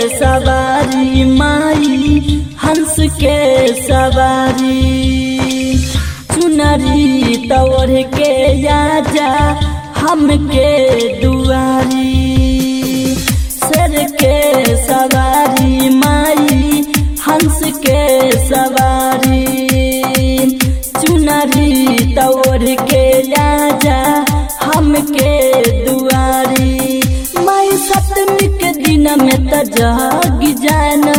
सवारी माई हंस के सवारी चुनरी तोड़ के आजा हमके दुआरी सर के सवारी माई हंस के सवारी चुनरी तोड़ के आजा हमके दुआरी माई सप्तमी के दिन में त जाग जाना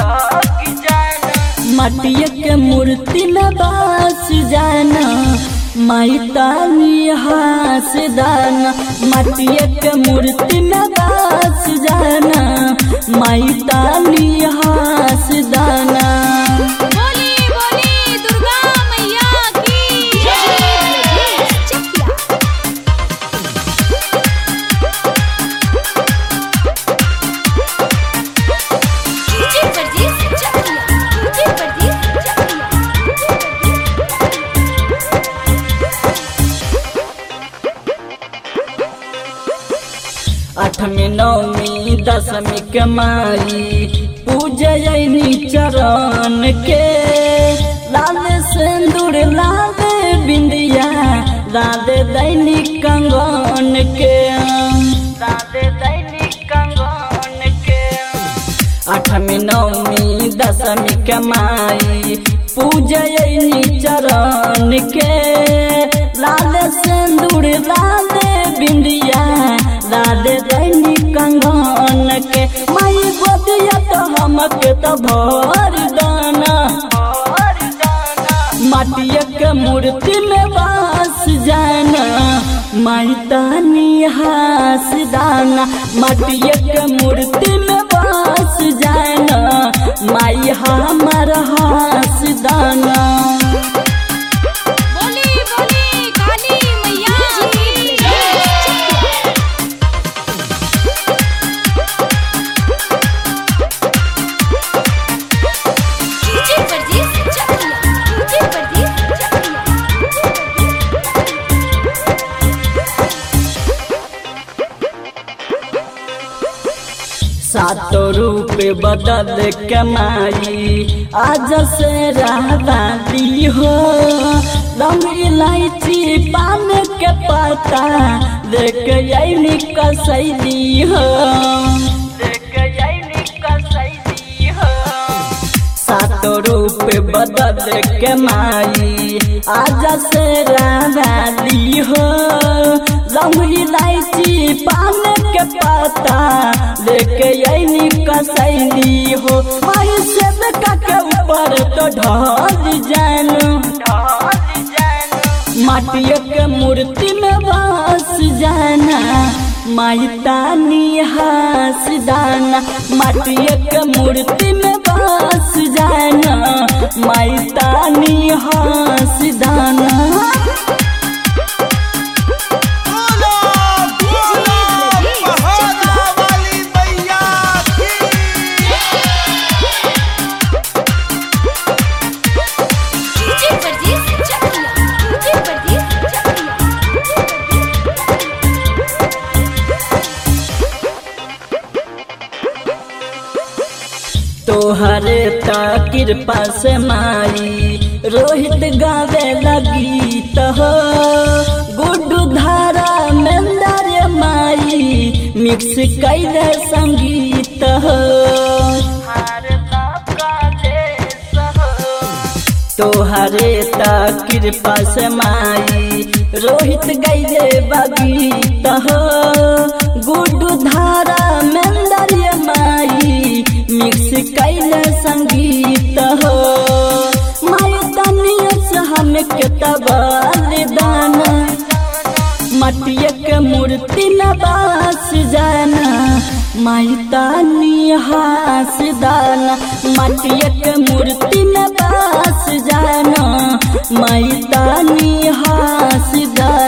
मटिया के मूर्ति में बास जाना माई तानी हास दाना मटिया के मूर्ति में बास जाना माई तानी हास दाना बोली बोली दुर्गा मैया की जय डीजे परदेस चकिया डीजे परदेस चकिया अठमी नवमी दशमी के माई पूजयनी चरण के लाल सिंदूर लाल बिंदिया लाल दैनिक कंगन के लाल दैनिक कंगन के अठमी नवमी दशमी के माई पूजयनी चरण के लाल सिंदूर लाल बिंदिया लाल दैनी कंगन के माई गोदिया तो हमके तो भर दाना माटिया के मूर्ति में बास जाना माई तानी हास दाना माटिया के मूर्ति में बास जाना माई हमार हास दाना बोली बोली काली मैया की जय डीजे परदेस चकिया डीजे परदेस चकिया सातो रूप बदल कमाई आज से रहती हो लम इलायची पान के पता देख यही कसैली हो देख यही कसैली हो सातो रूप बदल के माई आज से रानी हो लहू इलायची पान के पता लेके यही कसैली हो माई से के ऊपर तो ढल जानो माटिया के मूर्ति में बास जाना माई तानी हास दाना माटिया के मूर्ति में बास जाना माई तानी हास दाना बोलो बोलो पहाड़ा वाली मैया की डीजे परदेस चकिया डीजे परदेस चकिया तोहरे ता कृपा से माई रोहित गावे लगी तो गुड्डू धारा मेंदर माई मिक्स कैले संगीत हो तोहरे ता कृपा से माई रोहित गैले बगीत हो गुड्डू धारा मेंदर माई मिक्स कैले संगीत हो माई तनिया से हमके तबाल दाना मटिया के मूर्ति नबास जाना माई तानी हास दाना मटिया के मूर्ति नबास जाना माई तानी हास दाना